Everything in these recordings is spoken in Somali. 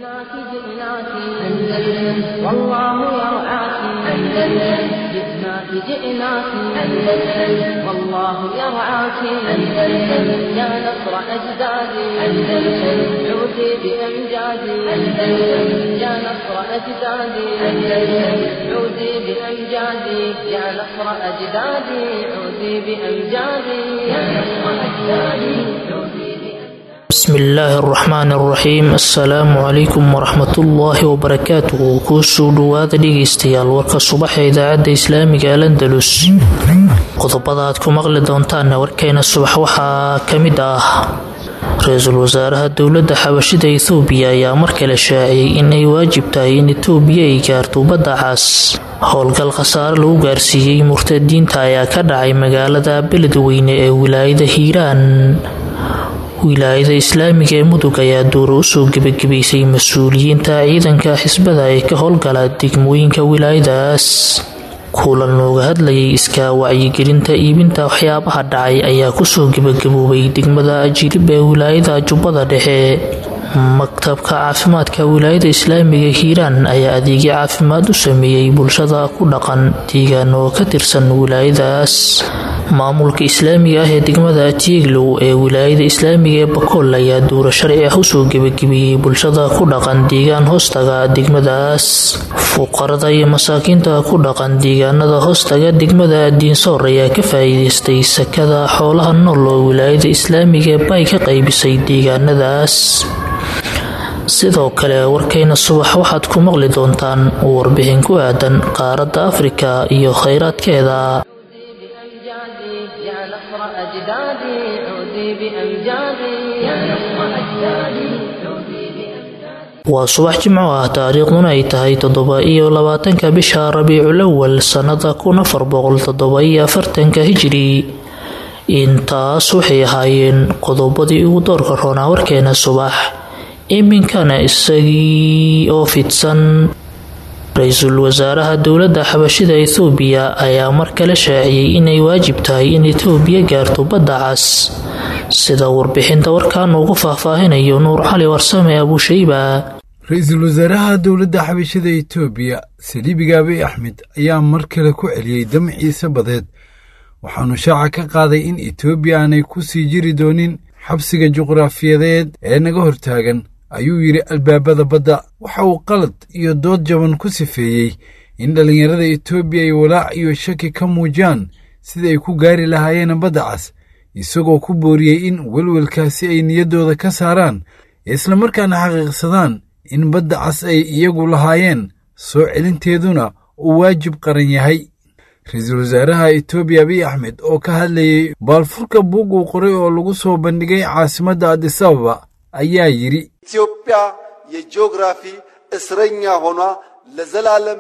جئناك جئناك أندلس والله يرعاك أندلس جئناك جئناك أندلس والله يرعاك أندلس يا نصر أجدادي أندلس عودي بأمجادي أندلس يا نصر أجدادي أندلس عودي بأمجادي يا نصر أجدادي عودي بأمجادي يا نصر أجدادي عودي بأمجادي bismi illaahi araxmaan araxiim assalaamu calaykum waraxmatullaahi wabarakaatuhu kuusoo dhowaada dhegeystayaal warka subaxa idaacadda islaamiga al andalus qodobada aad ku maqli doontaanna warkeena subax waxaa ka mid ah ra-iisul wasaaraha dowladda xabashida ethoobiya ayaa mar kale shaaciyey in ay waajib tahay in etoobiya ay gaarto badda cas howlgal khasaare lagu gaarsiiyey murtadiinta ayaa ka dhacay magaalada beledweyne ee wilaayada hiiraan wilaayada islaamiga ee mudug ayaa duuro usoo gebagabaysay mas-uuliyiinta ciidanka xisbada ee ka howlgala degmooyinka wilaayadaas kulan looga hadlayay iskaa wacyigelinta iibinta waxyaabaha dhacay ayaa kusoo gebagaboobay degmada ajirib ee wilaayada jubbada dhexe maktabka caafimaadka wilaayada islaamiga hiiraan ayaa adeegyo caafimaad u sameeyey bulshada ku dhaqan deegaan oo ka tirsan wilaayadaas maamulka islaamiga ah ee degmada tieglow ee wilaayada islaamiga ee bakool ayaa duuro sharci ah usoo gebagabiyey bulshada ku dhaqan deegaan hoostaga degmadaas fuqarada iyo masaakiinta ku dhaqan deegaanada hoostaga degmada diinsoor ayaa ka faa'iideystay sakada xoolaha nool oo wilaayada islaamiga ee bay ka qaybisay deegaanadaas sidoo kale warkayna subax waxaad ku maqli doontaan warbixin ku aadan qaaradda afrika iyo khayraadkeeda بأمجادي يا نصر أجدادي عودي بأمجادي يا نصر أجدادي عودي بأمجادي waa subax jimco ah taariikhduna ay tahay toddoba iyo labaatanka bisha rabiicul awal sannada kun afar boqol toddoba iyo afartanka hijiri intaas waxay ahaayeen qodobadii ugu doorka roonaa warkeena subax iminkana isagii oo fidsan ra-iisul wasaaraha dowladda xabashida ethoobiya ayaa mar kale shaaciyey inay waajib tahay in etoobiya gaarto badda cas sida warbixinta warkan ugu faahfaahinayo nuur cali warsame abushayba ra-iisul wasaaraha dowladda xabashada etoobiya saliibiga abiy axmed ayaa mar kale ku celiyey damciisa badeed waxaanu shaaca ka qaaday in etoobiya aanay ku sii jiri doonin xabsiga juqraafiyadeed ee naga hortaagan ayuu yidhi albaabada badda waxa uu qalad iyo dood jaban ku sifeeyey in dhallinyarada etoobiya ay walaac iyo shaki ka muujiyaan sida ay ku gaari lahaayeen badda cas isagoo ku booriyey in welwelkaasi ay niyaddooda ka saaraan islamarkaana xaqiiqsadaan in badda cas ay iyagu lahaayeen soo celinteeduna uu waajib qaran yahay ra-iisul wasaaraha etoobiya abiy axmed oo ka hadlayey baalfurka buug uu qoray oo lagu soo bandhigay caasimadda adisababa ayaa yidhi ኢትዮጵያ የጂኦግራፊ እስረኛ ሆኗ ለዘላለም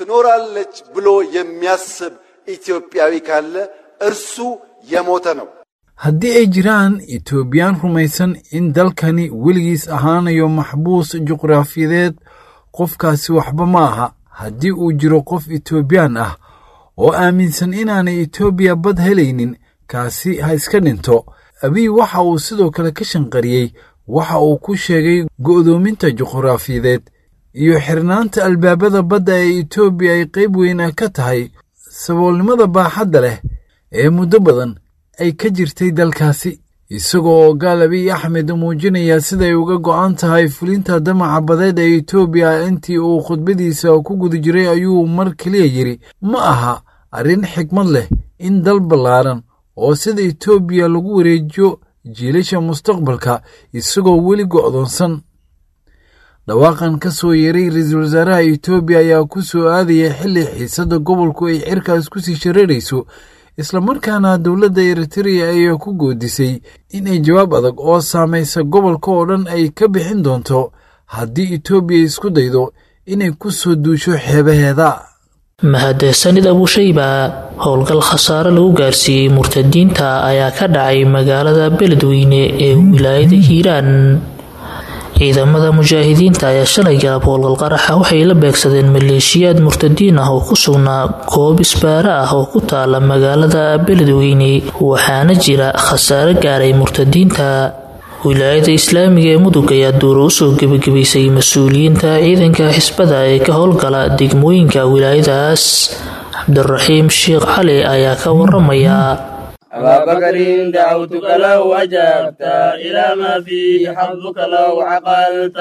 ትኖራለች ብሎ የሚያስብ ኢትዮጵያዊ ካለ እርሱ የሞተ ነው። haddii ay jiraan etoobiyaan rumaysan in dalkani weligiis ahaanayo maxbuus juqraafiyadeed qofkaasi waxba ma aha haddii uu jiro qof etoobiyaan ah oo aaminsan inaanay etoobiya bad helaynin kaasi ha iska dhinto abiy waxa uu sidoo kale ka shanqariyey waxa uu ku sheegay go'doominta juqraafiyadeed iyo xirnaanta albaabada badda ee etoobiya ay qayb weyn ah ka tahay saboolnimada baaxadda leh ee muddo badan ay ka jirtay dalkaasi isagoo oo gaal abiy axmed muujinaya siday uga go'an tahay fulinta damaca badeed ee etoobiya intii uu khudbadiisa ku guda jiray ayuu mar keliya yidhi ma aha arrin xigmad leh in dal ballaaran oo sida etoobiya lagu wareejiyo jiilasha mustaqbalka isagoo weli go'doonsan dhawaaqan ka soo yeeray ra-iisul wasaaraha etoobiya ayaa ku soo aadaya xilli xiisadda gobolku ay cirkaas ku sii shareerayso islamarkaana dowladda eritreya ayaa ku goodisay inay jawaab adag oo saamaysa gobolka oo dhan ay ka bixin doonto haddii etoobiya isku daydo inay ku soo duusho xeebaheeda mahadsanid abushayba howlgal khasaare lagu gaarsiiyey murtadiinta ayaa ka dhacay magaalada beledweyne ee wilaayada hiiraan ciidamada mujaahidiinta ayaa shalay galab howlgal qaraxa waxay la beegsadeen maleeshiyaad murtadiin ah oo ku sugnaa goob isbaara ah oo ku taala magaalada beledweyne waxaana jira khasaare gaaray murtadiinta wilaayada islaamiga ee mudug ayaa duuro usoo gebagabaysay mas-uuliyiinta ciidanka xisbada ee ka howlgala degmooyinka wilaayadaas cabdiraxiim sheekh cali ayaa ka waramaya أبا بكر دعوتك لو أجبت إلى ما فيه حظك لو عقلت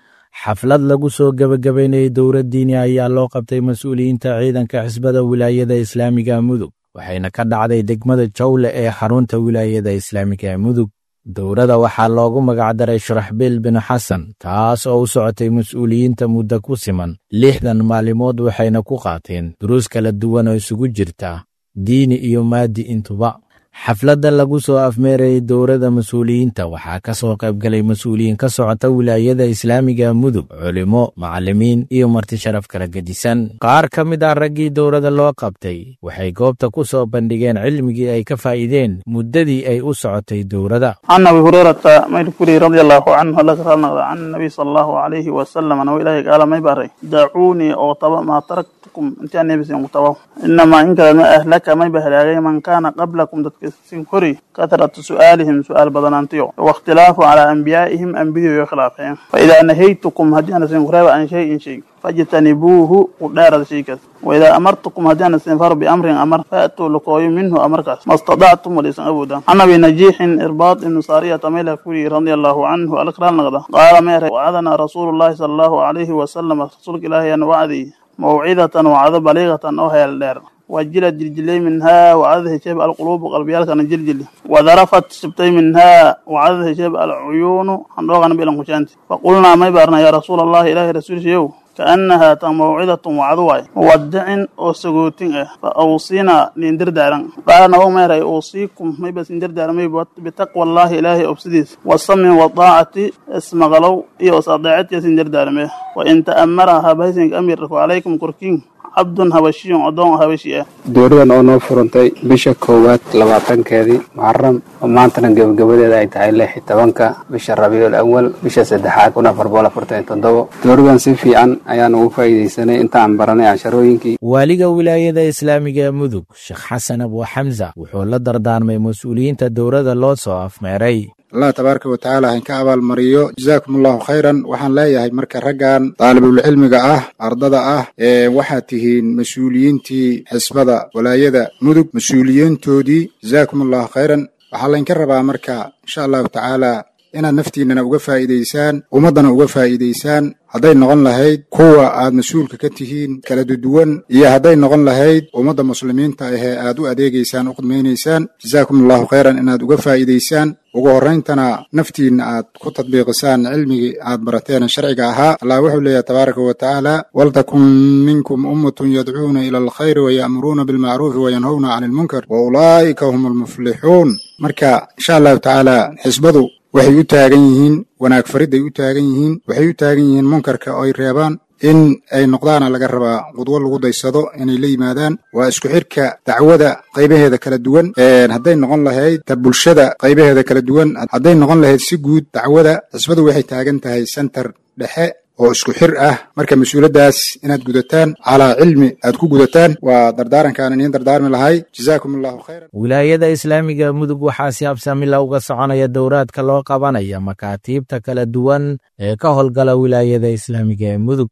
xaflad lagu soo gebagabaynayay dowlad diini ayaa loo qabtay mas-uuliyiinta ciidanka xisbada wilaayada islaamiga mudug waxayna ka dhacday degmada jawle ee xarunta wilaayada islaamiga mudug dowladda waxaa loogu magacdaray sharaxbiil bin xasan taas oo u socotay mas-uuliyiinta muddo ku siman lixdan maalimood waxayna ku qaateen duruus kala duwan oo isugu jirta diini iyo maadi intuba xafladda lagu soo afmeerayay dowladda mas-uuliyiinta waxaa ka soo qaybgalay mas-uuliyiin ka socota wilaayada islaamiga mudug culimo macallimiin iyo marti sharaf kala gedisan qaar ka mid ah raggii dowladda loo qabtay waxay goobta ku soo bandhigeen cilmigii ay ka faa'iideen muddadii ay u socotay dowladda can abi hurayrata mayrkuri radi allahu canhu laka raalnaqda can nabiy sala allahu calayhi wasalam anuu ilaahay gaala may baray dacuunii oo taba maa taraktukum intaan nebisin ku tabaw inamaa in kale ma ahlaka may ba halaagay man kaana qablakum dadka sin hori katratu su'aalihim su'aal badanaantiyo waاkhtilaafu calaa anbiyaa'ihim anbidiyo khilaafeen faidaa nahaytukum haddii ana sin kureeba an shayin shay fajtanibuuhu u dheerada shaykaas waidaa amartukum haddii ana sin faro biamrin amar faatuu lakooyo minhu amarkaas mastadactum walaysan awoodaan can abi najiixin irbaad ibnu saariyata mayla kuri radia allahu canhu alakraal naqda qaala meere wacadana rasuulu llahi sala allahu calayhi wasalam rasuulka ilaahay ana wacdiy mawcidatan wacdo baliiqatan oo heel dheer وجلت جلجلي منها وعذه شيب القلوب قلبيال كان جلجلي وذرفت شبتي منها وعذه شيب العيون حنروغ نبي لنكشانتي فقلنا ما يبارنا يا رسول الله إله رسول شيو كأنها موعظة وعدواي مودع أو سجوتين فأوصينا نندر دارن قال نو ما رأي أوصيكم ما بس ندر دارن ما بتقوى الله إلهي أبسديس والصم والطاعة اسم غلو إيه وصدعت يسندر دارن وإن تأمرها بهزنك أمير عليكم كركين cabdun habashiyun addoon habashi ah dowladan oo noo furantay bisha koowaad labaatankeedii muxaram oo maantana gebagabadeeda ay tahay lix iyo tobanka bisha rabiicul awal bisha saddexaad kun afar boqol afartan iyo toddobo dowladan si fiican ayaan ugu faa'iidaysanay intaan baranay casharooyinkii waaliga wilaayada islaamiga ee mudug sheekh xasan abu xamsa wuxuu la dardaarmay mas-uuliyiinta dowladda loo soo afmeeray allah tabaaraka wa tacaala hainka abaalmariyo jazaakum allahu khayran waxaan leeyahay marka raggan daalibulcilmiga ah ardada ah ee waxaad tihiin mas-uuliyiintii xisbada walaayada mudug mas-uuliyiintoodii jazaakum allahu khayran waxaa laynka rabaa marka insha allahu tacaala inaad naftiinnana uga faa'iidaysaan ummaddana uga faa'iidaysaan hadday noqon lahayd kuwa aad mas-uulka ka tihiin kala duduwan iyo hadday noqon lahayd ummadda muslimiinta ahee aad u adeegaysaan u khidmaynaysaan jazaakum allahu khayran inaad uga faa'iidaysaan ugu horrayntana naftiinna aad ku tadbiiqisaan cilmigii aad barateen sharciga ahaa allah wuxuu leeyahay tabaaraka wa tacaala waltakun minkum ummatun yadcuuna ila alkhayri waya'muruuna bilmacruufi wayanhowna cani ilmunkar wa ulaa'ika hum almuflixuun marka insha allahu tacaala xisbadu waxay u taagan yihiin wanaag faridday u taagan yihiin waxay u taagan yihiin munkarka oo ay reebaan in ay noqdaana laga rabaa qudwo lagu daysado inay la yimaadaan waa isku xidhka dacwada qaybaheeda kala duwan hadday noqon lahayd ta bulshada qaybaheeda kala duwan hadday noqon lahayd si guud dacwada xisbadu waxay taagan tahay sentar dhexe oo isku xir ah marka mas-uuladdaas inaad gudataan calaa cilmi aad ku gudataan waa dardaarankaan iniin dardaarmi lahay jazaakum allahu khayran wilaayada islaamiga mudug waxaa si habsamila uga soconaya dowraadka loo qabanaya makaatiibta kala duwan ee ka howlgala wilaayada islaamiga ee mudug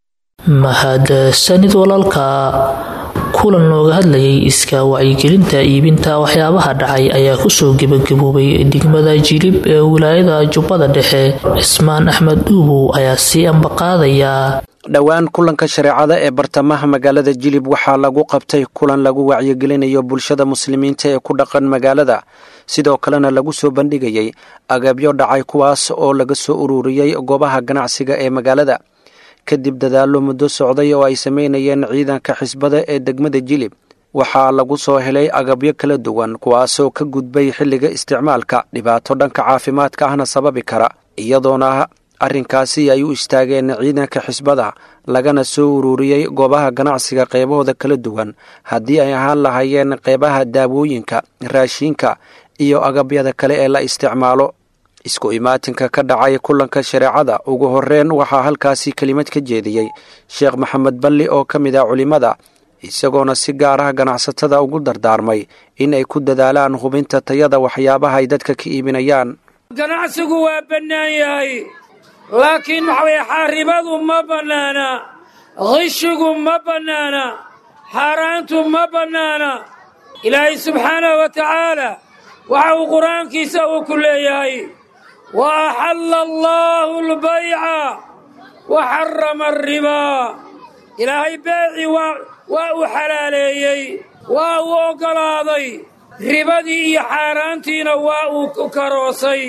mahadsanid walaalka kulan looga hadlayay iska wacyigelinta iibinta waxyaabaha dhacay ayaa kusoo gebagaboobay degmada jilib ee wilaayada jubbada dhexe cismaan axmed dhuubow ayaa sii ambaqaadaya dhowaan kulanka shareecada ee bartamaha magaalada jilib waxaa lagu qabtay kulan lagu wacyigelinayo bulshada muslimiinta ee ku dhaqan magaalada sidoo kalena lagu soo bandhigayay agabyo dhacay kuwaas oo laga soo ururiyey goobaha ganacsiga ee magaalada kadib dadaallo muddo socday oo ay sameynayeen ciidanka xisbada ee degmada jilib waxaa lagu soo helay agabyo kala duwan kuwaasoo ka gudbay xilliga isticmaalka dhibaato dhanka caafimaadka ahna sababi kara iyadoona arrinkaasi ay u istaageen ciidanka xisbada lagana soo ururiyey goobaha ganacsiga qeybahooda kala duwan haddii ay ahaan lahaayeen qeybaha daawooyinka raashiinka iyo agabyada kale ee la isticmaalo isku imaatinka ka dhacay kulanka shareecada ugu horreyn waxaa halkaasi kelimad ka jeediyey sheekh maxamed balli oo ka mid ah culimmada isagoona si gaar ah ganacsatada ugu dardaarmay in ay ku dadaalaan hubinta tayada waxyaabaha ay dadka ka iibinayaan ganacsigu waa bannaan yahay laakiin waxa weeye xaaribadu ma bannaana qishigu ma bannaana xaaraantu ma bannaana ilaahay subxaanahu wa tacaala waxa uu qur-aankiisa uu ku leeyahay wa axalla allaahu albayca wa xarama alribaa ilaahay beecii waa waa uu xalaaleeyey waa uu oggolaaday ribadii iyo xaaraantiina waa uu karoosay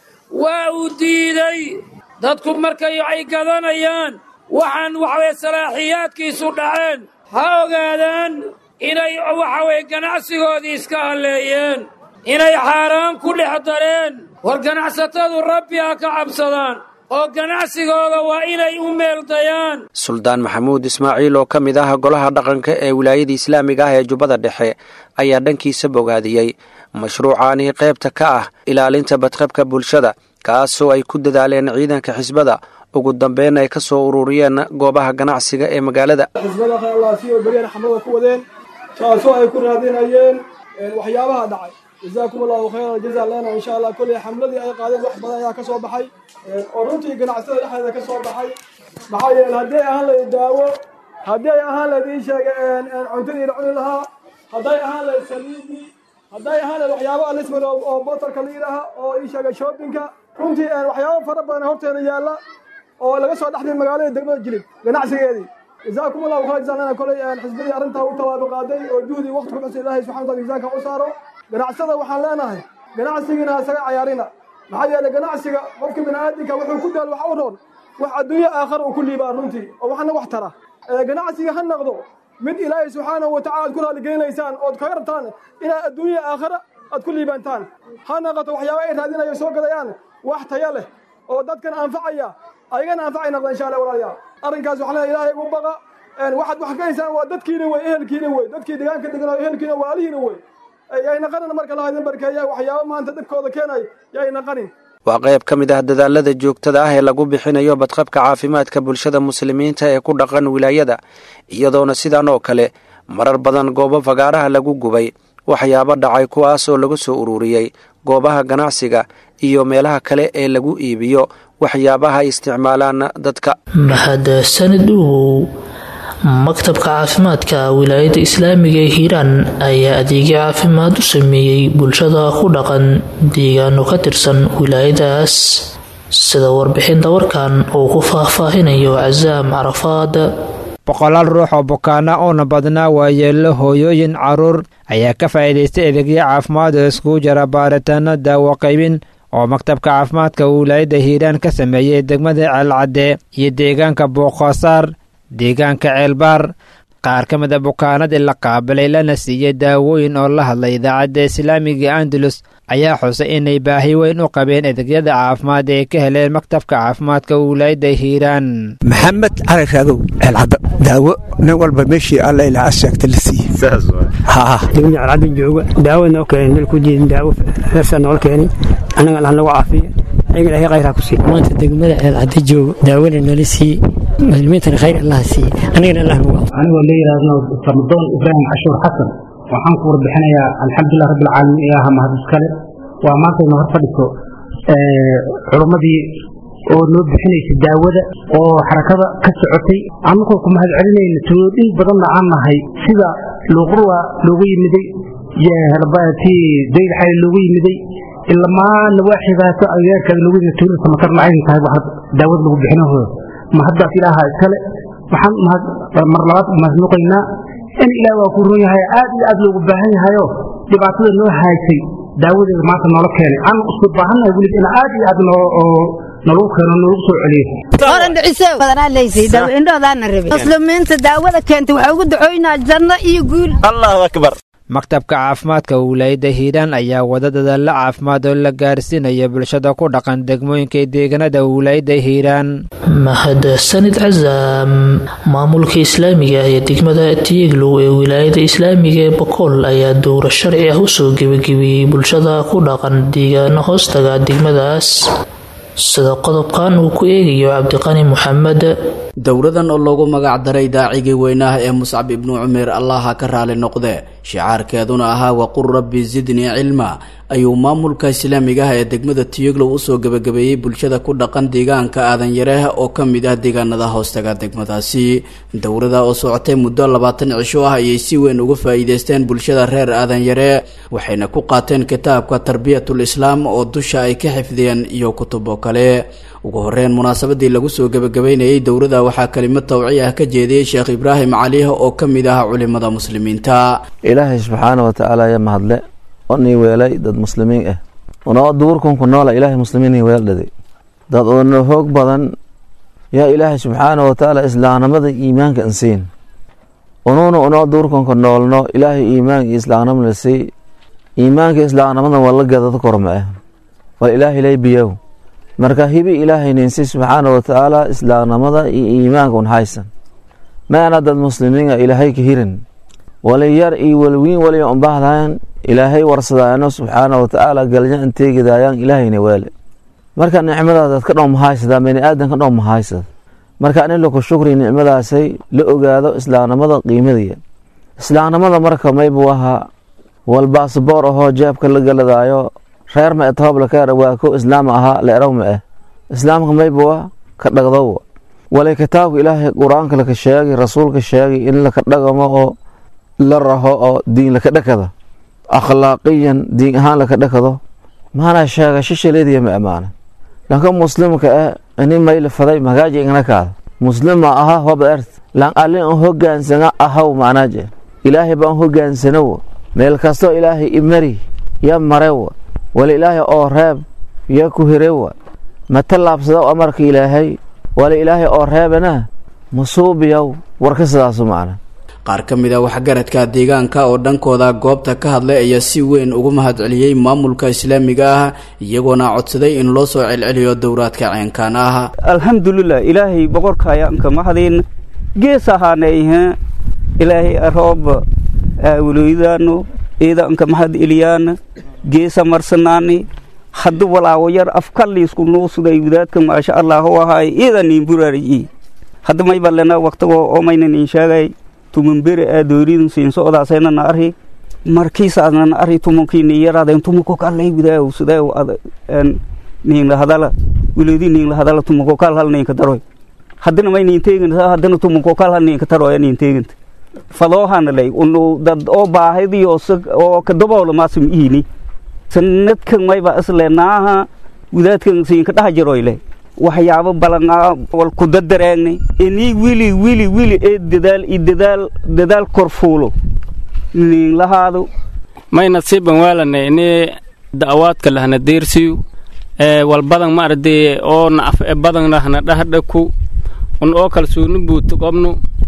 waa uu diiday dadku markay ay gadanayaan waxaan waxaweye salaaxiyaadkiisu dhaceen ha ogaadaan inay waxaweye ganacsigoodii iska halleeyeen inay xaaraan ku dhex dareen war ganacsatadu rabbi ha ka cabsadaan oo ganacsigooda waa inay u meeldayaan suldaan maxamuud ismaaciil oo ka mid ah golaha dhaqanka ee wilaayada islaamiga ah ee jubbada dhexe ayaa dhankiisa bogaadiyey mashruucaani qaybta ka ah ilaalinta badqabka bulshada kaasoo ay ku dadaaleen ciidanka xisbada ugu dambeyn ay ka soo ururiyeen goobaha ganacsiga ee magaalada xisbada khayalaasiyo beriyana xamlada ku wadeen taasoo ay ku raadinayeen waxyaabaha dhacay jazaakum allahu khayran jaza lena insha allah kolley xamladii ay qaadeen wax badan ayaa ka soo baxay oo runtii ganacsatada dhexdeeda ka soo baxay maxaa yeele haddii ay ahaan lahayd daawo haddii ay ahaan lahayd ii sheega cuntadii la cuni lahaa hadday ahaan lahayd saliidii hadday ahaan lahayd waxyaaba alisman oo botarka la yidhaaha oo ii sheega shoppingka runtii waxyaaba fara badan horteeda yaalla oo laga soo dhexday magaalada degmada jilib ganacsigeedii jazaakum allahu khayran jaza lena kolley xisbadii arrintaa u tallaabo qaaday oo juhdi waqti ku xusa ilaahay subxana wataala miisaanka u saaro ganacsada waxaan leenahay ganacsigiina isaga cayaarina maxaa yeelay ganacsiga qofka bini'aadinka wuxuu ku daal wax u roon wax adduunyo aakhara uu ku liibaa runtii oo waxna wax tara ganacsiga ha noqdo mid ilaahay subxaanahu watacala aad ku raalligelinaysaan ood kaga rabtaan inaad adduunya aakhara aad ku liibaantaan ha noqoto waxyaaba ay raadinayo soo gadayaan wax taya leh oo dadkan anfacaya ayagana anfacay noqda insha allah walaalayaal arrinkaas waxaan leeyahay ilaahay ugu baqa waxaad wax ka haysaan waa dadkiina wey ehelkiina wey dadkii deegaanka deganaa ehelkiina waalihiina wey yay naqanin marka laha idin barkeeya waxyaaba maanta dhibkooda keenay yay naqanin waa qayb ka mid ah dadaalada joogtada ah ee lagu bixinayo badqabka caafimaadka bulshada muslimiinta ee ku dhaqan wilaayada iyadoona sidan oo kale marar badan goobo fagaaraha lagu gubay waxyaabo dhacay kuwaas oo lagu soo ururiyey goobaha ganacsiga iyo meelaha kale ee lagu iibiyo waxyaabaha ay isticmaalaan dadka mahadsanid uwow maktabka caafimaadka wilaayada islaamiga ee hiiraan ayaa adeegyo caafimaad u sameeyey bulshada ku dhaqan deegaano ka tirsan wilaayadaas sida warbixinta warkan uu ku faahfaahinayo casaam carafaad boqolaal ruux oo bukaana uuna badnaa waayeello hooyooyin carruur ayaa ka faa'iidaystay adeegyo caafimaad oo iskugu jira baaritaano daawo qaybin oo maktabka caafimaadka wilaayadda hiiraan ka sameeyey degmada ceelcadde iyo deegaanka booqoosaar deegaanka ceelbaar qaar ka mida bukaanadii la qaabilay lana siiyey daawooyin oo la hadlay idaacadda islaamiga andalus ayaa xusay inay baahi weyn u qabeen adeegyada caafimaad ee ka heleen maktabka caafimaadka wilaayadda hiiraan maxamed cali raagow ceelcadda daawo nin walba meeshii alla ilaa asheegta la siiyey degmada ceelcadda jooga daawo noo keenay meel ku jiidin daawo reersaa noola keenay annaga allah nagu caafiya ayaga ilaahay khayraa ku siiy maanta degmada ceelcadda jooga daawona nala siiyey muslimiintana khayr allah siiye anigana allah nagu anigoo la yidhaahdo fardoon ibraahim cashuur xasan waxaan ku warbixinayaa alxamdulilah rabbi alcaalamiin ilaaha mahad iskale waa maantayna hor fadhiso culummadii oo noo bixinaysa daawada oo xarakada ka socotay annagoo ku mahad celinayna tuloodhin badanna aan nahay sida luuqurwa loogu yimiday tii dayl xali loogu yimiday ilamaa nawaaxidaaso agagaarkaada loogu yimid tuulada makarna aydan tahay waxa daawada lagu bixinahooda mahaddaas ilaaha iskale waxaan mar labaad mahadnuqaynaa in ilaah waa ku run yahay aad iyo aad loogu baahan yahayo dhibaatada noo haysay daawadeeda maanta noola keenay aan isku baahannahay weliba in aad iyo aad nolagu keeno nolagu soo muslimiinta daawada keentay waxaa ugu ducoynaa janno iyo guul allahu akbar maktabka caafimaadka wilaayadda hiiraan ayaa wada dadaalla caafimaad oo la gaarsiinaya bulshada ku dhaqan degmooyinka deegaanada wilaayadda hiiraan mahadsanid casaam maamulka islaamiga ah ee degmada tiyeglow ee wilaayada islaamiga ee bokool ayaa dowra sharci ah usoo gebagabiyey bulshada ku dhaqan deegaano hoostaga degmadaas sida qodobkan uu ku eegayo cabdiqani maxamed dowradan oo loogu magac daray daacigii weynaah ee muscab ibnu cumeer allaha ka raali noqde shicaarkeeduna ahaa waqul rabbi sidnii cilma ayuu maamulka islaamiga ah ee degmada tiyoglow usoo gebagabeeyey bulshada ku dhaqan deegaanka aadanyareeh oo ka mid ah deegaanada hoostaga degmadaasi dowrada oo socotay muddo labaatan cisho ah ayay si weyn uga faa'iideysteen bulshada reer aadanyare waxayna ku qaateen kitaabka tarbiyatul islaam oo dusha ay ka xifdiyeen iyo kutubo kale ugu horeyn munaasabadii lagu soo gebagabeynayey dowrada waxaa kelimad tawci ah ka jeediyey sheekh ibraahim caliih oo ka mid ah culimada muslimiinta ilaahay subxaana watacaala ayaa mahadle oo nii weelay dad muslimiin ah unoo duurkunku noola ilaahay muslimiin ii weeldhaday dad oona hoog badan yaa ilaahay subxaana watacaala islaamnimada iimaanka ansiin unuuna unoo duurkunka noolno ilaahay iimaanka iyo islaamnimada sii iimaanka islaamnimada waa la gadada korma ah wal ilaahay lay biyow marka hibi ilaahay ninsi subxaana watacaala islaamnimada iyo iimaanka un haysan maana dad muslimiina ilaahay ka hirin wali yar iyo walwiin waliya unbahdaan ilaahay warsadaano subxaana watacaala galnya anteegidayaan ilaahayna weele marka nicmadaas ka dhow mahaysadaa bani aadan ka dhow mahaysad marka in laku shukri nicmadaasay la ogaado islaamnimada qiimadiya islaamnimada marka maybu ahaa wal baasboor ahoo jeebka la galadaayo reer ma etooblaka waa ko islaam ahaa leeraw ma ah islaamka maybuwa ka dhagdowa walay kitaabka ilaahay qur-aanka laka sheegay rasuulka sheegay in laka dhagamo oo la raho oo diin laka dhakado akhlaaqiyan diin ahaan laka dhakado maana sheega shishaleediya ma amaana lanka muslimka ah ini mayla faday magaaji ingna kaada muslima aha hoba ert lan alin an hogaansana ahaw macnaaje ilaahay baan hogaansanowa meel kastoo ilaahay imari ya marewa wala ilaahay oo reeb ya ku hirewa ma tallaabsado amarka ilaahay wala ilaahay oo reebana masuubiyow warka sidaasu macna qaar ka mid a waxgaradka deegaanka oo dhankooda goobta ka hadlay ayaa si weyn ugu mahadceliyey maamulka islaamiga ah iyagoona codsaday in loo soo celceliyo dowraadka ceenkaan ah alxamdulilah ilaahay boqorkayaanka mahadin gees ahaanayhe ilaahay arooba awloydano iidanka mahad eliyaana geesa marsanaani haddu walaawo yar afkalliisku nuusuday wadaadka maasha allahu ahaay iidan niin buraariyi hadda may balena waqtigoo omaynan in sheegay tumanbere aa dooridun siin socdaasayna arhi markiisaadna arhi tumankiini yaraadeen tumanko kallay widaaw sidaaw niinla hadala wiloodi niinla hadala tumanko kal hal niinka daroy haddana may niin teeganta haddana tumanko kal hal niinka daroya niin teeganta fadoohana lay unu dad oo baahadiyo oo kadaboola maasum iini sanadkan mayba isle naaha wadaadkan siinka dhaha jaroyle waxyaabo balanaa wal ku dadareegnay inii wili wili wili ee dadaal i dadaal dadaal korfuulo nin lahaado mayna siiban waalane ini da'awaadka lahna deersiyu ee wal badan ma arday oo nacaf e badan lahna dhahdhaku un oo kalsuuni buutu qobnu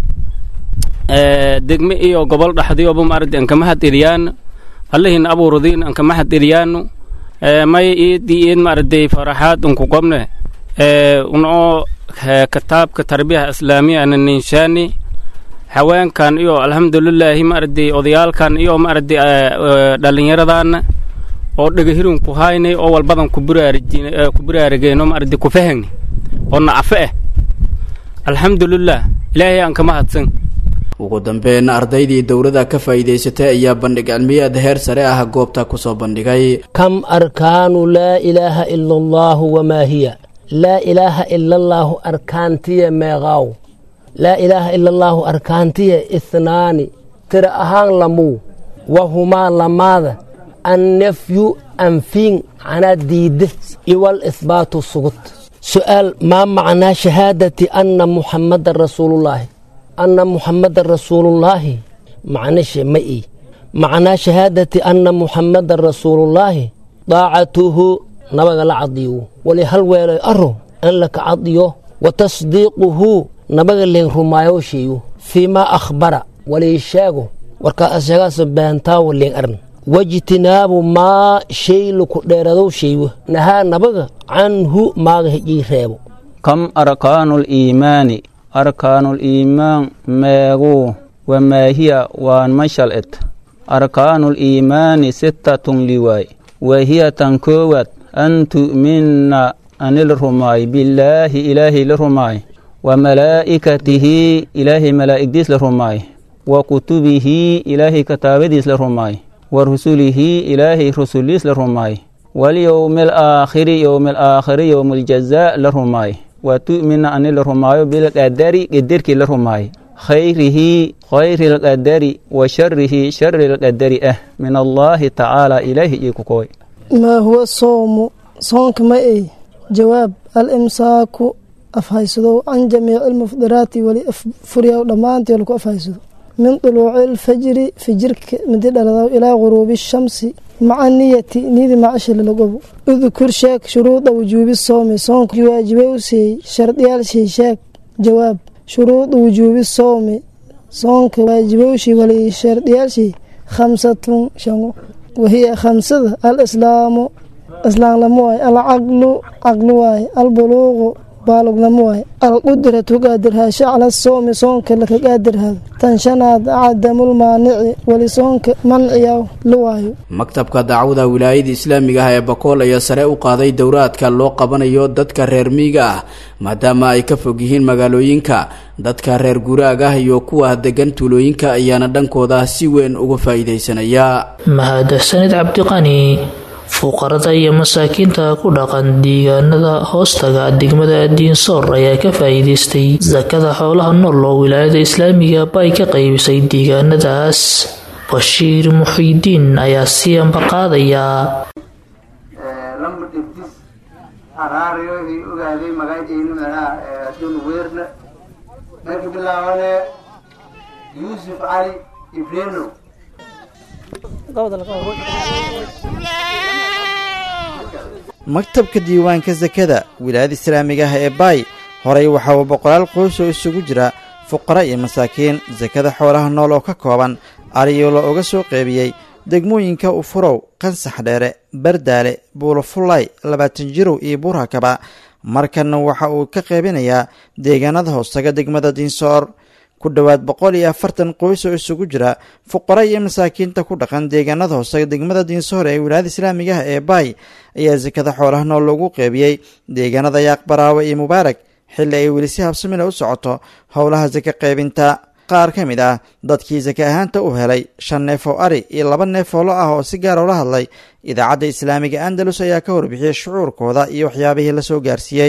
ee degme iyo gobol dhaxdiyoba ma arday anka mahad eliyaan allahin abuuradiin anka mahad eliyaanu ee may iidii iid ma arday faraxaad unku qobne ee unoo kitaabka tarbiyaha islaamiya ana ninshaani haweenkan iyo alxamdulilaahi ma arday odayaalkan iyo ma arday dhallinyaradaana oo dhegahirun ku haynay oo walbadan ku buraarigeyno ma arday ku fahagni oo nacafe ah alxamdulilah ilaahay aan kama hadsan ugu dambeyn ardaydii dowladda ka faa'iidaysatay ayaa bandhig cilmiyaad heer sare ah goobta ku soo bandhigay كم أركان لا إله إلا الله وما هي لا إله إلا الله أركانتي ميغاو لا إله إلا الله أركانتي إثنان ترى أهان لمو وهما لماذا النفي أنفين عنا ديد إيوال إثبات السقط سؤال ما معنى شهادة أن محمد رسول الله أن محمد رسول الله معنى شيء مئي معنى شهادة أن محمد رسول الله طاعته نبغى العضيو ولهل ويلي أرو أن لك عضيو وتصديقه نبغى اللي رمايو شيو فيما أخبر ولي شاغو وركا أسيغاس بانتاو اللي أرن واجتناب ما شيء لكو ديردو شيو نها نبغى عنه ما هجي ريبو كم أركان الإيمان أركان الإيمان ماغو وما هي وان مشلت أركان الإيمان ستة لواي وهي تنكوت أن تؤمن أن الرماي بالله إله الرماي وملائكته إله ملائكة الرماي وكتبه إله كتابديس الرماي wa rusulihi ilaahay rusuliis la rumaay walyowmi alaakhiri yowmi alaakhiri yowmualjazaa la rumaay wa tu'mina ani la rumaayo bilqadari qadarkii la rumaay khayrihi khayri lqadari wa sharihi shari lqadari ah min allaahi tacaala ilaahi ii ku koy maa huwa soomu soonka ma ey jawaab al-imsaaku afhaysadow can jamiici almufdiraati weli furyaw dhammaantii laku afhaysado min duluuci alfajri fijirka midi dhaladaw ilaa guruubi shamsi maca niyati niyadi macashi lalagobo udkur sheeg shuruuda wujuubi soomi soonka waajibay u siiyey shardiyaalshii sheeg jawaab shuruuda wujuubi soomi soonka waajibowshii wali shardiyaalshii khamsatun shango wahiya khamsada al islaamu islaamlamo waaye alcaqlu caqli waaye albuluuqu baalugnamo waaye alqudratu qaadirhaasho cala soomi soonka laka qaadirhado tan shanaad cadamulmaanici weli soonka manciya la waayo maktabka dacwada wilaayada islaamiga ah ee bakool ayaa sare u qaaday dowraadka loo qabanayo dadka reer miiga ah maadaama ay ka fog yihiin magaalooyinka dadka reer guraag ah iyo kuwa degan tuulooyinka ayaana dhankooda si weyn uga faa'iidaysanaya mahadsanid cabdiqani fuqarada iyo masaakiinta ku dhaqan deegaanada hoostaga degmada diinsoor ayaa ka faa'iidaystay sakada xoolaha nool oo wilaayada islaamiga bay ka qaybisay deegaanadaas bashiir muxiidiin ayaa sii ambaqaadayaa yuusuf cali ibreno maktabka diiwaanka sakada wilaayada islaamiga ah ee baay horey waxaa uu boqolaal qoys oo isugu jira fuqara iyo masaakiin sakada xoolaha nool oo ka kooban ariyo la uga soo qeybiyey degmooyinka ufurow qansax dheere bardaale buulofullay labaatan jirow iyo buurhakaba markanna waxa uu ka qeybinayaa deegaanada hoostaga degmada diinsoor ku dhowaad boqol iyo afartan qoys oo isugu jira fuqara iyo masaakiinta ku dhaqan deegaanada hoose degmada diinsoor ee wilaayada islaamiga ah ee baay ayaa sakada xoolaha nool loogu qeybiyey deegaanada yaaq baraawe iyo mubaarak xilli ay weli si habsamina u socoto howlaha saka qaybinta qaar ka mid ah dadkii saka ahaanta u helay shan neef oo ari iyo laba neef oo lo ah oo si gaar oola hadlay idaacadda islaamiga andalus ayaa ka warbixiyey shucuurkooda iyo waxyaabihii la soo gaarsiiyey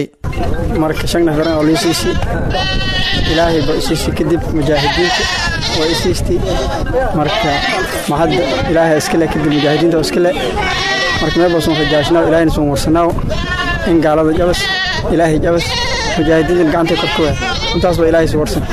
ilaahay ba isiisi kadib mujaahidiinta waa isiistay marka mahadda ilaahay iskale kadib mujaahidiinta oo iskale marka meel baa soon rajaashnaaw ilaahayna soon warsanaaw in gaalada jabas ilaahay jabas mujaahidiintan gacantay korka waa intaas baa ilaahay si warsan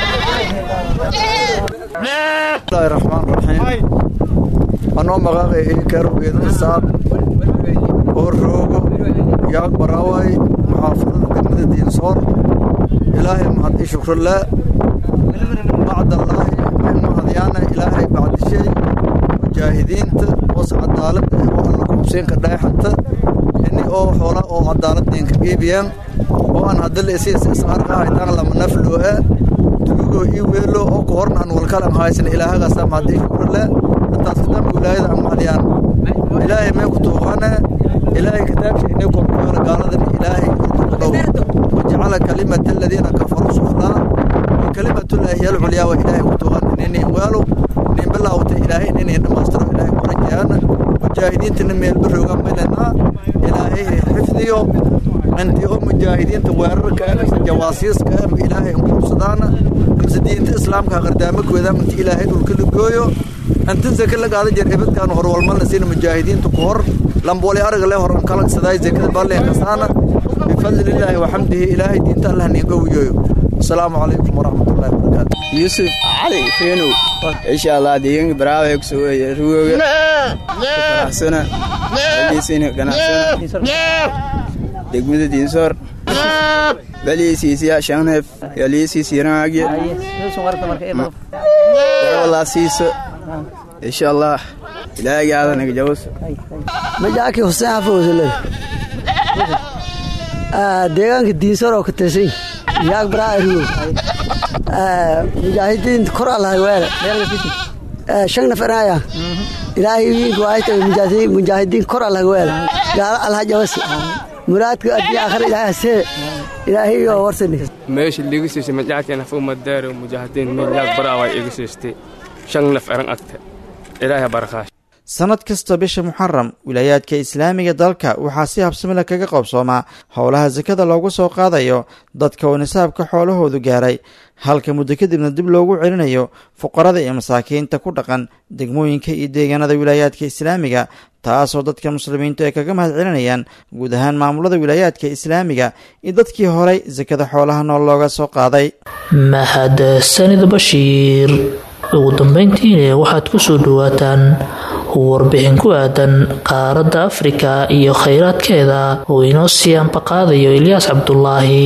bismillahi raxmaan raxiim anoo maqaaqay karogeeda isaaq oo roogo yaag baraaway muxaafadada degmada diinsoor ilaahay mahad i shukrillah bacdallaahi mahadyaana ilaahay bacdishay mujaahidiinta hoos cadaalada oo alla kuubseenka dhagaxanta ini oo xoola oo cadaaladeenka geebiyaan oo aan hadala isiis isqarqa haytaan lama nafloo-a dugugoo ii weelo oo ku horna aan walkalan haysan ilaahagaasa mahad i shukrillah intaas kitaabka wilaayada aan mahadyaan ilaahay mee ku tuuqane ilaahay kitaabsha inay korkuyola gaaladan ilaahay dhow wajacala kalimata aladiina kafaruu suflaa wakalimatulaahi hiya alculyaa wa ilaahay ku tuuqan inini weelo nin bilaawta ilaahay inini dhammaystiro ilaahay ku rajaana mujaahidiintana meelba rooga maynanaa ilaahay xifdiyo intii oo mujaahidiinta weerarka mise jawaasiiska ama ilaahay inkuubsadaana mise diinta islaamka qardaamakoeda inta ilaahay dhulka la gooyo intan sake la qaada jeer ebadkaan horwalmalna sina mujaahidiinta ku hor lambooli araga le hor ankalagsaday zekada balleen kasaana bifadli illaahi waxamdihi ilaahay diinta allah ninga wiyoyo asalaamu calaykum waraxmatullahi wabarakaatu yuusuf cali feenow insha allah deegaanka baraawe kusoo ruwoga faraxsana baliisina ganacsana degmada diinsoor baliisiisiya shanneef yaliisiisiranaagye walaa siiso insha allah ilaahay aadanaga jawos majaaki xuseen xafowsale deegaanka diinsar oo ka tirsan yaag baraa arigo mujaahidiin kor allahagweele shan nafaraya ilaahay wiinka waayta mujaahidiin kor allahagweele gaala allah jabasi muraadka adii aakhira ilaahay hasee ilaahay oo warsani meesha liiga siisay majaakeen hafu madaaro mujaahidiin min yaag baraa way iga siistay shan naf eran agta ilaahay barakaash sannad kasta bisha muxaram wilaayaadka islaamiga dalka waxaa si habsamila kaga qoobsoomaa howlaha sakada loogu soo qaadayo dadka oo nisaabka xoolahoodu gaaray halka muddo kadibna dib loogu celinayo fuqarada iyo masaakiinta ku dhaqan degmooyinka iyo deegaanada wilaayaadka islaamiga taasoo dadka muslimiintu ay kaga mahad celinayaan guud ahaan maamulada wilaayaadka islaamiga iyo dadkii horay sakada xoolaha nool looga soo qaaday mahad sanid bashiir ugu dambeyntiina waxaad ku soo dhowaataan warbixin ku aadan qaaradda afrika iyo khayraadkeeda oo inoo sii ambaqaadayo ilyaas cabdulaahi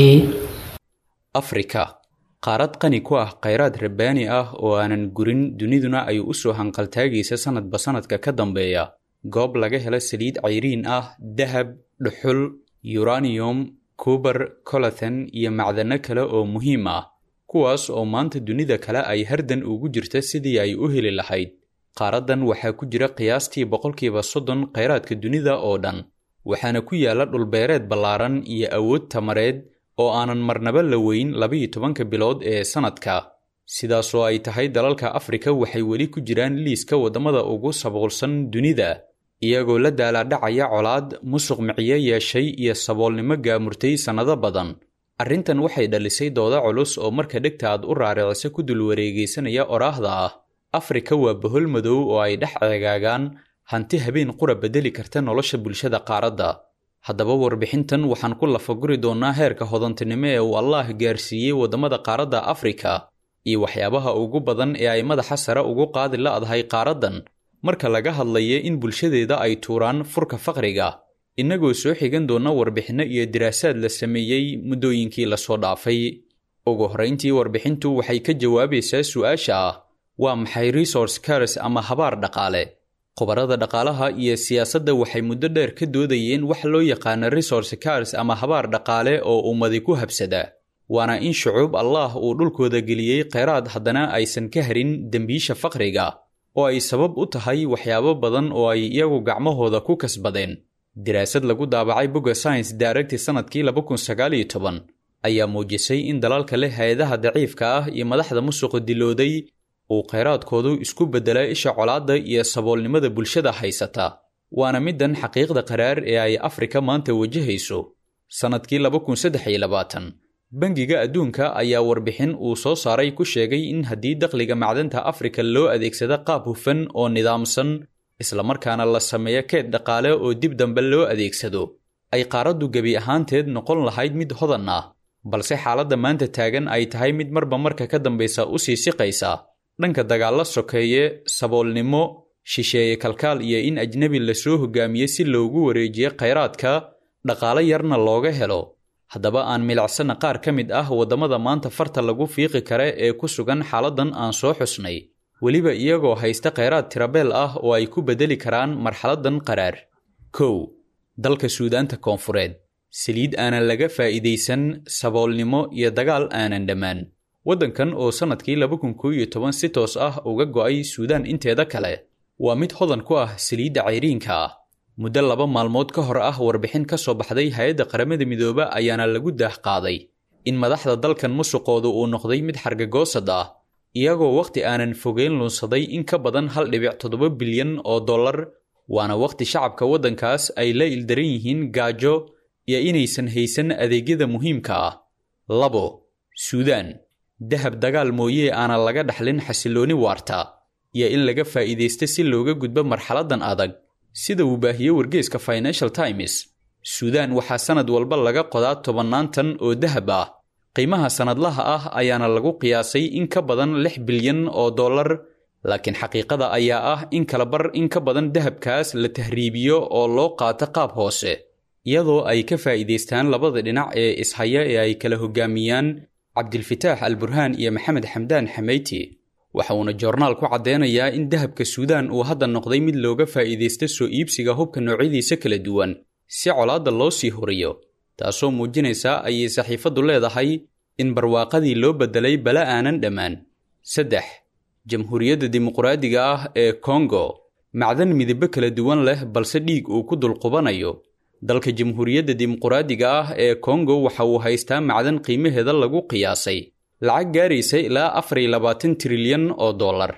afrika qaarad qani ku ah khayraad rabbaani ah oo aanan gurin duniduna ay u soo hanqaltaagaysa sannadba sannadka ka dambeeya goob laga helo saliid cayriin ah dahab dhuxul yuraniyum kubar colathan iyo macdano kale oo muhiim ah kuwaas oo maanta dunida kale ay hardan ugu jirta sidii ay u heli lahayd qaaraddan waxaa ku jira qiyaastii boqolkiiba soddon khayraadka dunida oo dhan waxaana ku yaalla dhulbeereed ballaaran iyo awood tamareed oo aanan marnaba la weyn labayo tobanka bilood ee sannadka sidaasoo ay tahay dalalka afrika waxay weli ku jiraan liiska waddamada ugu saboolsan dunida iyagoo la daalaadhacaya colaad musuq miciyo yeeshay iyo saboolnimo gaamurtay sannado badan arrintan waxay dhalisay dooda culus oo marka dhegta aad u raaricisa ku dul wareegaysanaya oraahda ah afrika waa bohol madow oo ay dhex ceegaagaan hanti habeen qura beddeli karta nolosha bulshada qaaradda haddaba warbixintan waxaan ku lafaguri doonnaa heerka hodantinimo ee uu allaah gaarsiiyey waddamada qaaradda afrika iyo waxyaabaha ugu badan ee ay madaxa sare ugu qaadi la'dahay qaaraddan marka laga hadlaya in bulshadeeda ay tuuraan furka faqriga innagoo soo xigan doonna warbixinno iyo diraasaad la sameeyey muddooyinkii lasoo dhaafay ugu horrayntii warbixintu waxay ka jawaabaysaa su'aasha ah waa maxay resource cars ama habaar dhaqaale khubarada dhaqaalaha iyo siyaasadda waxay muddo dheer ka doodayeen wax loo yaqaano resource cars ama habaar dhaqaale oo ummadi ku habsada waana in shucuub allaah uu dhulkooda geliyey kheyraad haddana aysan ka harin dembiisha faqriga oo ay sabab u tahay waxyaabo badan oo ay iyagu gacmahooda ku kasbadeen daraasad lagu daabacay bogga science daaragti sannadkii ayaa muujisay in dalalka leh hay-adaha daciifka ah iyo madaxda musuqa dilooday uu kheyraadkoodu isku beddelaa isha colaadda iyo saboolnimada bulshada haysata waana middan xaqiiqda qaraar ee ay afrika maanta wajahayso sannadkii bangiga adduunka ayaa warbixin uu soo saaray ku sheegay in haddii dakhliga macdanta afrika loo adeegsado qaab hufan oo nidaamsan islamarkaana la sameeyo keed dhaqaale oo dib dambe loo adeegsado ay qaaraddu gebi ahaanteed noqon lahayd mid hodan ah balse xaaladda maanta taagan ay tahay mid marba marka ka dambaysa u sii siqaysa dhanka dagaalla sokeeye saboolnimo shisheeye kalkaal iyo in ajnebi lasoo hogaamiye si loogu wareejiyo khayraadka dhaqaale yarna looga helo haddaba aan milicsana qaar ka mid ah waddamada maanta farta lagu fiiqi kare ee ku sugan xaaladdan aan soo xusnay weliba iyagoo haysta kheyraad tirabeel ah oo ay ku beddeli karaan marxaladdan qaraar kow dalka suudaanta koonfureed saliid aanan laga faa'iidaysan saboolnimo iyo dagaal aanan dhammaan waddankan oo sannadkii si toos ah uga go'ay suudaan inteeda kale waa mid hodan ku ah saliidda cayriinka ah muddo laba maalmood ka hor ah warbixin ka soo baxday hay-adda qaramada midooba ayaana lagu daah qaaday in madaxda dalkan musuqoodu uu noqday mid xargagoosad ah iyagoo wakhti aanan fogeyn lunsaday in ka badan hal dhibic toddoba bilyan oo dollar waana wakhti shacabka waddankaas ay la ildaran yihiin gaajo iyo inaysan haysan adeegyada muhiimka ah labo suudaan dahab dagaal mooyee aanan laga dhaxlin xasillooni waarta iyo in laga faa'iidaysta si looga gudbo marxaladdan adag sida uu baahiye wargeeska financial times suudaan waxaa sannad walba laga qodaa tobannaan tan oo dahab ah qiimaha sannadlaha ah ayaana lagu qiyaasay in ka badan lix bilyan oo dollar laakiin xaqiiqada ayaa ah in kala bar in ka badan dahabkaas la tahriibiyo oo loo qaato qaab hoose iyadoo ay ka faa'iidaystaan labada dhinac ee ishaya ee ay kala hogaamiyaan cabdilfitaax al burhaan iyo maxamed xamdaan xameyti waxa uuna joornaal ku caddeynayaa in dahabka suudaan uu hadda noqday mid looga faa'iidaysta soo iibsiga hubka noocyadiisa kala duwan si colaadda loo sii horiyo taasoo muujinaysa ayay saxiifaddu leedahay in barwaaqadii loo beddelay bala aanan dhammaan saddex jamhuuriyadda dimuqraadiga ah ee kongo macdan midabo kala duwan leh balse dhiig uu ku dulqubanayo dalka jamhuuriyadda dimuqraadiga ah ee kongo waxa uu haystaa macdan qiimaheeda lagu qiyaasay lacag gaaraysa ilaa afar iyo labaatan trilyan oo dollar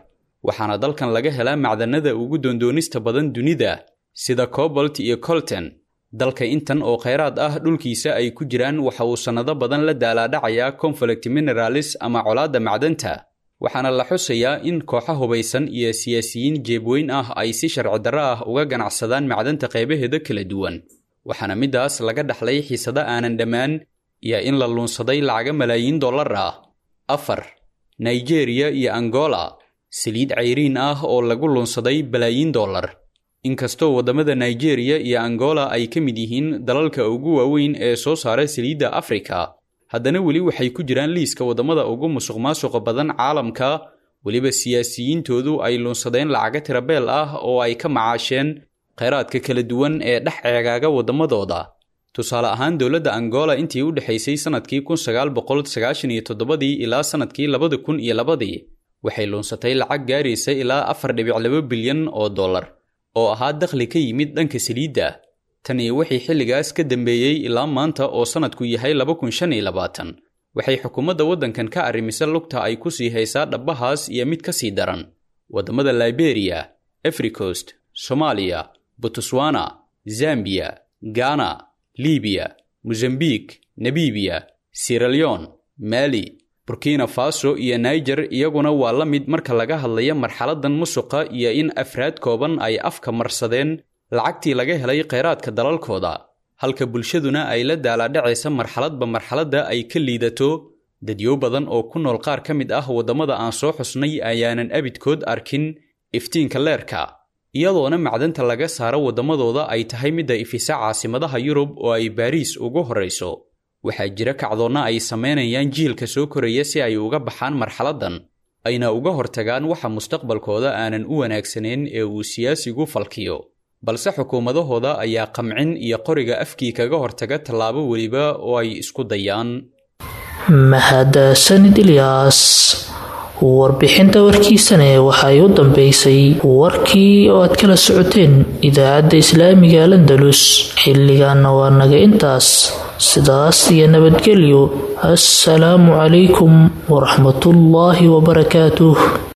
waxaana dalkan laga helaa macdanada ugu doondoonista badan dunida sida cobolt iyo colton dalka intan oo khayraad ah dhulkiisa ay ku jiraan waxa uu sannado badan la daalaadhacayaa conflict mineralis ama colaadda macdanta waxaana la xusayaa in kooxo hubaysan iyo siyaasiyiin jeebweyn ah ay si sharci darro ah uga ganacsadaan macdanta qaybaheeda kala duwan waxaana middaas laga dhaxlay xiisado aanan dhammaan iyo in la luunsaday lacaga malaayiin dollar ah afar nigeriya iyo angola saliid cayriin ah oo lagu luunsaday balaayiin dollar inkastoo waddamada nigeriya iyo angola ay ka mid yihiin dalalka ugu waaweyn ee soo saara saliidda afrika haddana weli waxay ku jiraan liiska waddamada ugu musuq maasuqa badan caalamka weliba siyaasiyiintoodu ay luunsadeen lacaga tirabeel ah oo ay ka macaasheen khayraadka kala duwan ee dhex ceegaaga waddamadooda tusaale ahaan dowladda angola intii u dhexaysay sannadkii kun sagaal boqol sagaashan iyo toddobadii ilaa sannadkii labada kun iyo labadii waxay luunsatay lacag gaaraysa ilaa afar dhibic laba bilyan oo dollar oo ahaa dakhli ka yimid dhanka saliidda tan iyo wixii xilligaas ka dambeeyey ilaa maanta oo sannadku yahay laba kun shan iyo labaatan waxay xukuumadda waddankan ka arrimisa lugta ay ku sii haysaa dhabbahaas iyo mid ka sii daran waddamada liberiya africost soomaaliya botswana zambiya gana libiya mosambik nabibiya siraleon mali burkina faso iyo niger iyaguna waa la mid marka laga hadlaya marxaladan musuqa iyo in afraad kooban ay afka marsadeen lacagtii laga helay khayraadka dalalkooda halka bulshaduna ay la daalaadhacaysa marxaladba marxaladda ay ka liidato dadyo badan oo ku nool qaar ka mid ah waddamada aan soo xusnay ayaanan abidkood arkin iftiinka leerka iyadoona macdanta laga saaro waddamadooda ay tahay midda ifisa caasimadaha yurub oo ay baariis ugu horrayso waxaa jira kacdoonna ay samaynayaan jiilka soo koraya si ay uga baxaan marxaladdan ayna uga hortagaan waxa mustaqbalkooda aanan u wanaagsanayn ee uu siyaasigu falkiyo balse xukuumadahooda ayaa qamcin iyo qoriga afkii kaga hortaga tallaabo weliba oo ay isku dayaan mahadsanid ilyaas warbixinta warkiisane waxay u dambeysay warkii oo aad kala socoteen idaacadda islaamiga landalus xilligaana waa naga intaas sidaas iyo nabadgelyo assalaamu calaykum waraxmatullaahi wabarakaatuh